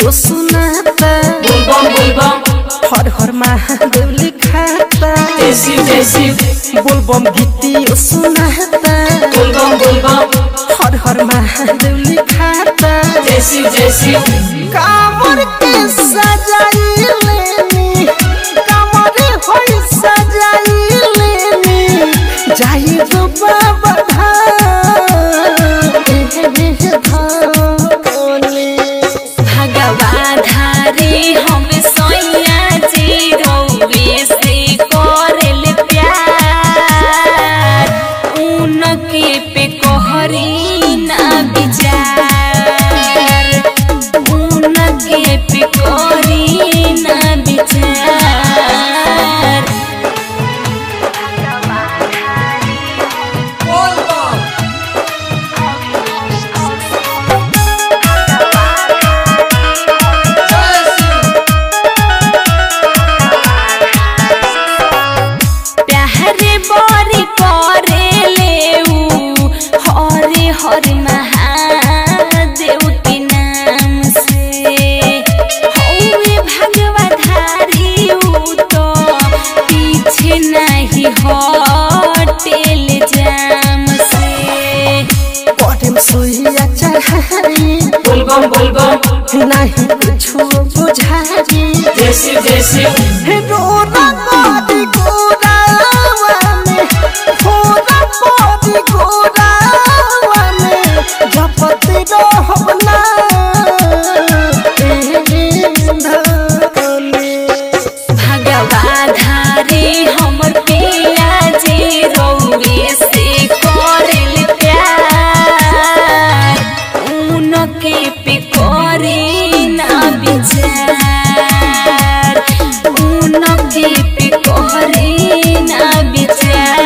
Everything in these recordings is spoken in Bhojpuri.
ओ सुनाता बोलबम बोलबम हर हर महादेव लिखाता जैसी जैसी बोलबम गीती ओ सुनाता बोलबम बोलबम हर हर महादेव लिखाता जैसी जैसी कामर के सजाई लेनी कामर होई सजाई लेनी जाई तो बाबा धाम एहे धाम भगवा धारे हम सोया जी रौवे से करल प्यार उनके पे कहरी ना विचार उनके पे कहरी ना विचार प्यारे बरी करे लेऊ हरे हरे महादेव के नाम से हौवे भगवा धारी ऊ तो पीछे नहीं हटेल जाम से करेम सोइया चढ़ाई बोलबम बोलबम नहीं कुछो बुझाई जैसी जैसी रोना कोदी गोरावा में होना कोदी गोरावा में जपत रहब ना एहे धनी भगवा धारे हमर पिया जे रौवे से करल प्यार उनके पे करे ना विचार उनके पे करे ना विचार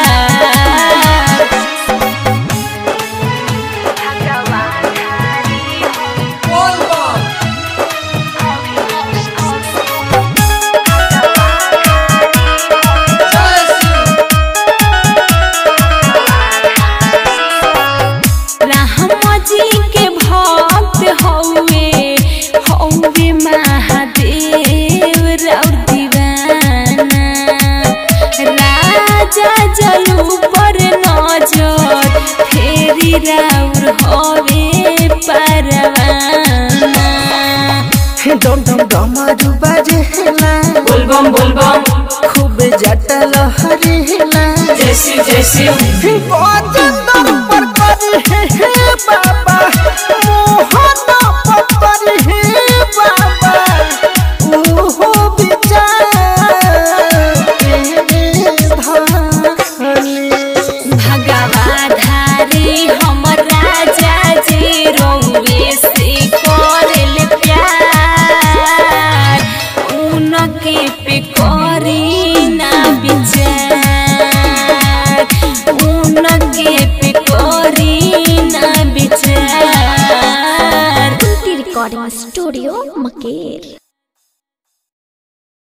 राम जी के भक्त हौवे हौवे महादेव राउर दीवाना राजा जलू पर नजर फेरी राउर हवे परवाना डम डम डमरू बजेला बोलबम बोलबम खूब जटल हरेला जैसी जैसी गोचंदन पर करी हे हे बाबा मोहन पर करी हे बाबा ओहो विचार ए धानी भगवा धारे हमर राजा जे रौवे से करल प्यार उनके पे करी